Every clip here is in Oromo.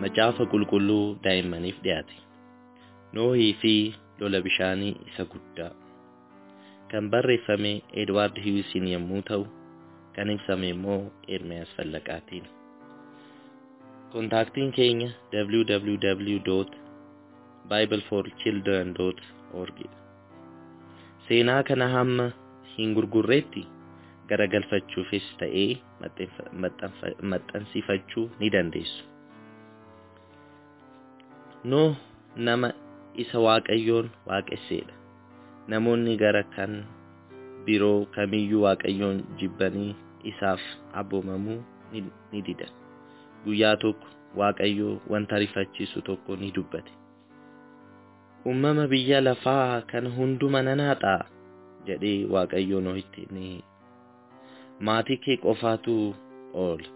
Macaafa qulqulluu daa'immaniif dhiyaate. Noohii fi lola bishaanii isa guddaa. Kan barreeffame Edwaard Hiwisiin yommuu ta'u, kan ibsame immoo Ermiyaas Fallaqaatiin. Kontaaktiin keenya www.bibleforchildren.org Seenaa kana hamma hin gurgurreetti garagalfachuufis ta'ee maxxansiifachuu ni dandeessu. Nooh nama isa Waaqayyoon waaqesseedha. Namoonni gara kan biroo kamiyyuu Waaqayyoon jibbanii isaaf abboomamuu ni didan. Guyyaa tokko Waaqayyo wanta rifachiisu tokko ni dubbate. Uumama biyya lafaa kana hunduma nan haxaa jedhee Waaqayyo Noohitti ni maatii kee qofaatu oola.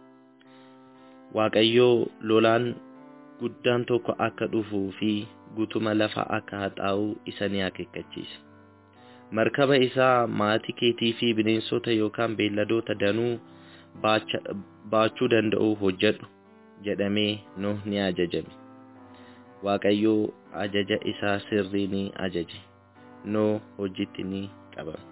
Waaqayyo lolaan guddaan tokko akka dhufuu fi guutuma lafa akka haxaa'u isa ni akeekkachiise. Markaba isaa maatii keetii fi bineensota yookaan beelladoota danuu baachuu danda'u hojjedhu jedhamee Nuh ni ajajame. Waaqayyo ajaja isaa sirrii ni ajaje. Nuh hojiitti ni qabame.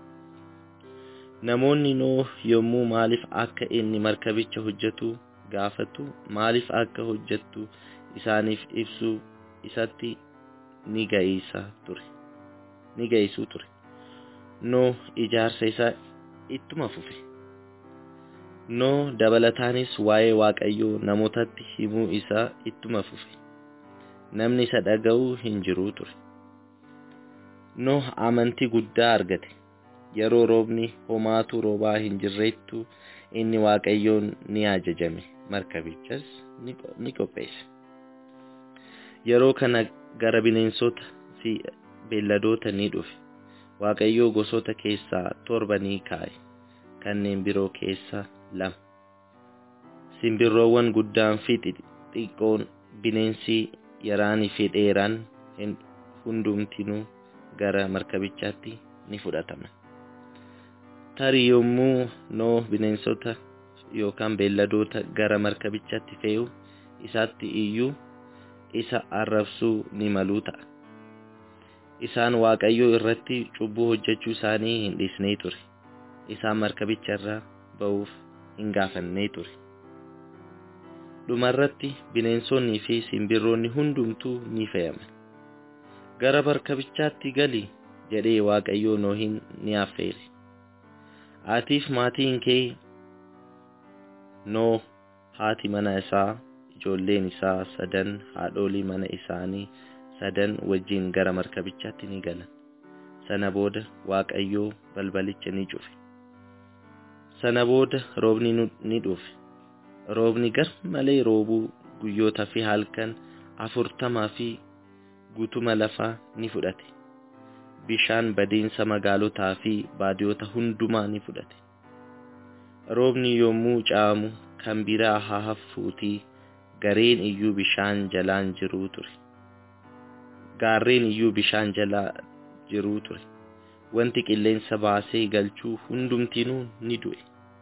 Namoonni Nuh yommuu maaliif akka inni markabicha hojjetu gaafatu maaliif akka hojjettu isaaniif ibsuu isatti ni ga'iisa ture. Ni ga'iisuu ture. Nuh ijaarsa isaa ittuma fufe. Nuh dabalataanis waa'ee Waaqayyoo namootatti himuu isaa ittuma fufe. Namni isa dhaga'u hin jiru ture. Nuh amantii guddaa argate. Yeroo roobni homaatu roobaa hin jirrettu inni Waaqayyoon ni ajajame. Markabichas ni qopheesse. Yeroo kana gara bineensota fi beelladoota ni dhufe. Waaqayyoo gosoota keessaa torba ni kaa'e. Kanneen biroo keessaa lama. Simbirroowwan guddaan fi xixiqqoon bineensi yaraanii fi dheeraan hundumtinuu gara markabichaatti ni fudhataman. Tarii yommuu Nuh bineensota yookaan beelladoota gara markabichaatti fe'u isaatti iyyuu isa arrabsuu ni maluu ta'a. Isaan Waaqayyoo irratti cubbuu hojjechuu isaanii hin dhiisnee ture. Isaan markabicha irraa ba'uuf hin gaafannee ture. Dhumarratti bineensonnii fi simbirroonni hundumtuu ni fe'aman. Gara markabichaatti gali jedhee Waaqayyoo Nohin ni affeere. Atiif maatiin kee Nuh haati mana isaa ijoolleen isaa sadan haadholii mana isaanii sadan wajjin gara markabichaatti ni galan. Sana booda Waaqayyoo balbalicha ni cufe. Sana booda roobni ni dhufe. Roobni gar malee roobuu guyyoota fi halkan afurtamaa fi guutuma lafaa ni fudhate. Bishaan badiinsa magaalotaa fi baadiyoota hundumaa ni fudhate. Roobni yommuu caamu kan biraa haa haffuutii gareen iyyuu bishaan jalaan jiruu ture. Gaarreen iyyuu bishaan jalaa jiruu ture. Wanti qilleensa baasee galchuu hundumtinuu ni du'e.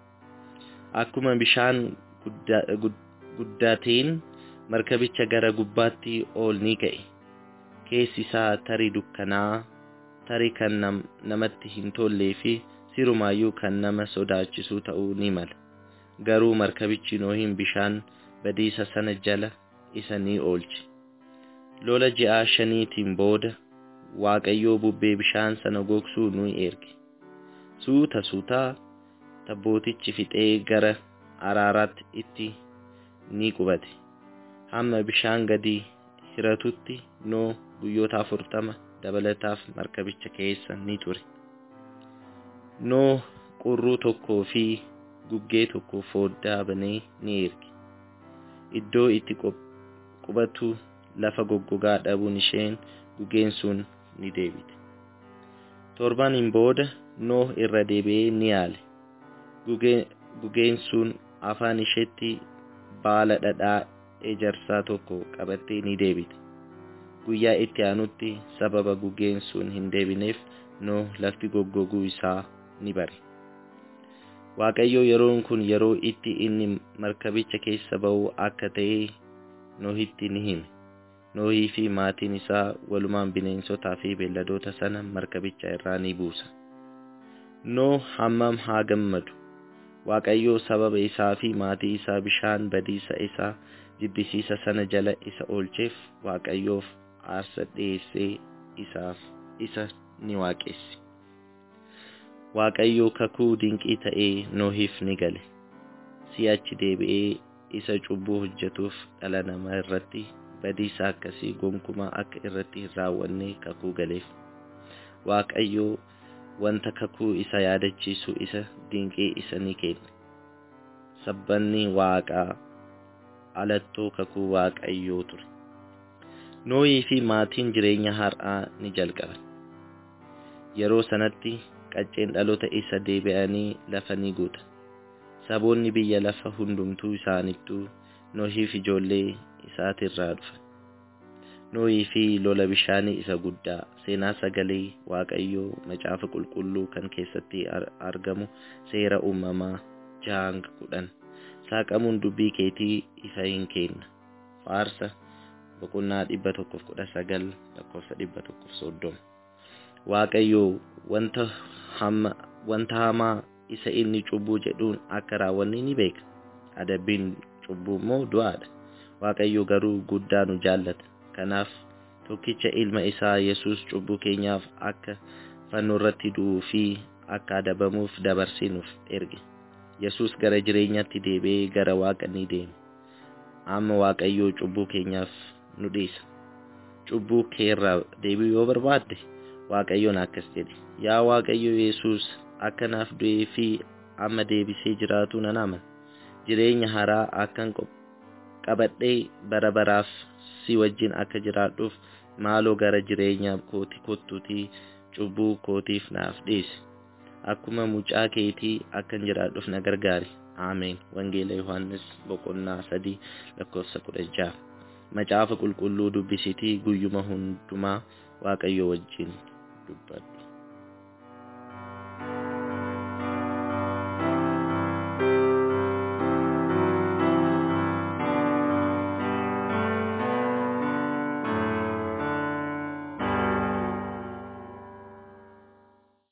Akkuma bishaan guddateen markabicha gara gubbaatti ol ni ga'e. Keessi isaa tarii dukkanaa, tarii kan namatti hin tollee fi sirumaayyuu kan nama sodaachisu ta'uu ni mala. Garuu markabichi Nohin bishaan badiisa sana jala isa ni oolche. Lola ji'aa shaniitiin booda Waaqayyoo bubbee bishaan sana gogsuu ni erge. Suuta suutaa tabbootichi fixee gara araaraatti itti ni qubate. Hamma bishaan gadi hiratutti Nuh guyyoota afurtama dabalataaf markabicha keessa ni ture. Nuh qurruu tokkoo fi guggee tokko fooddaa banee ni erge. Iddoo itti qubatu lafa goggogaa dhabuun isheen guggeen sun ni deebite. Torbaniin booda Nuh irra deebi'ee ni yaale. Guggeen sun afaan isheetti baala dhadhaa ejersaa tokko qabattee ni deebite. Guyyaa itti aanutti sababa guggeen sun hin deebineef Nuh lafti goggoguu isaa ni bare. Waaqayyo yeroon kun yeroo itti inni markabicha keessa ba'u akka ta'e Nohitti ni hime. Nohii fi maatiin isaa walumaan bineensotaa fi beelladoota sana markabicha irraa ni buusa. Noo hammam haa gammadu! Waaqayyoo sababa isaa fi maatii isaa bishaan badiisa isaa jibbisiisa sana jala isa oolcheef Waaqayyoof aarsa dhiyeessee isaaf isa ni waaqessi. Waaqayyoo kakuu dinqii ta'ee Nohiif ni gale. Si'achi deebi'ee isa cubbuu hojjetuuf dhala namaa irratti badiisa akkasii gonkumaa akka irratti hin raawwanne kakuu galeef. Waaqayyoo wanta kakuu isa yaadachiisu isa dinqii isa ni kenne. Sabbanni waaqaa alattoo kakuu waaqayyoo ture. Noohii fi maatiin jireenya har'aa ni jalqaban. Yeroo sanatti qacceen dhaloota isa deebi'anii lafa ni guuta. Saboonni biyya lafa hundumtuu isaanittuu Noohiif ijoollee isaatirraa dhufan. Noohii fi lola bishaanii isa guddaa seenaa sagalee Waaqayyoo macaafa qulqulluu kan keessatti argamu seera uumamaa jaha kudhan saaqamuun dubbii keetii ifa hin kenna. Faarsa boqonnaa dhibba tokkoof kudha sagal lakkoofsa dhibba tokkoof soddoma. Waaqayyoo wanta hamma wanta hamaa isa inni cubbuu jedhuun akka raawwanne ni beeka. Adabbiin cubbuu immoo du'aadha. Waaqayyo garuu guddaa nu jaallata. Kanaaf tokkicha ilma isaa Yesuus cubbuu keenyaaf akka fannoo irratti du'uu fi akka adabamuuf dabarsee nuuf erge. Yesuus gara jireenyaatti deebi'ee gara Waaqa ni deeme. Amma Waaqayyoo cubbuu keenyaaf nu dhiisa. Cubbuu keerraa deebi'uu yoo barbaadde Waaqayyoon akkas jedhe. Yaa Waaqayyo Yesuus akka naaf du'ee fi amma deebisee jiraatu nan amana. Jireenya haaraa akkan qabadhee bara baraaf si wajjin akka jiraadhuuf maaloo gara jireenya kooti kottuutii cubbuu kootiif naaf dhiisi. Akkuma mucaa keetii akkan jiraadhuuf na gargaari. Ameen. Wangeela Yohaannis boqonnaa sadii lakkoofsa kudha jaha. Macaafa qulqulluu dubbisitii guyyuma hundumaa Waaqayyo wajjin dubbadhu.